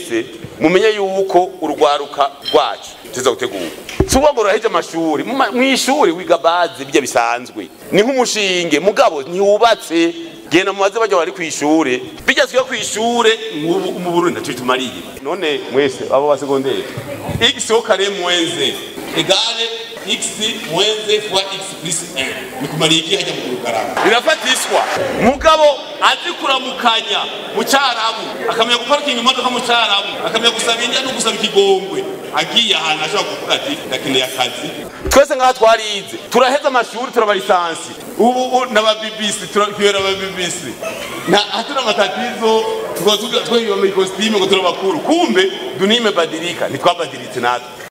mwese mumenye yuko urwaruka rwacu tuza gutegura si ukuvuga ngo ruraheje amashuri mu ma- mw'ishuri wiga bazi bijya bisanzwe ni nk'umushinge mugabo ntiwubatse genda mubaze bajya bari kw'ishure bijya twiga kw'ishure mu- mu burundi ntacyo bitumariye none mwese abo ba segonderi x au carré moins z égale x moins z fois x plus 1 bikumariye iki hajya mu kurukaranga birafatishwa mugabo azi kuramukanya mu cyarabu akamenya guparikinga imodoka mu cyarabu akamenya gusaba indya no gusaba ikigongwe agiye ahantu ashobora kuvuga ati ndakeneye akazi twese ngaha twarize turaheza amashuri turaba lisansi ubu ubu n'aba BBC turakibera aba BBC na hatuna matatizo tukazuga twiyomeye ikositimu ngo turabakuru kumbe dunia imebadilika ntitwabadiritse natwe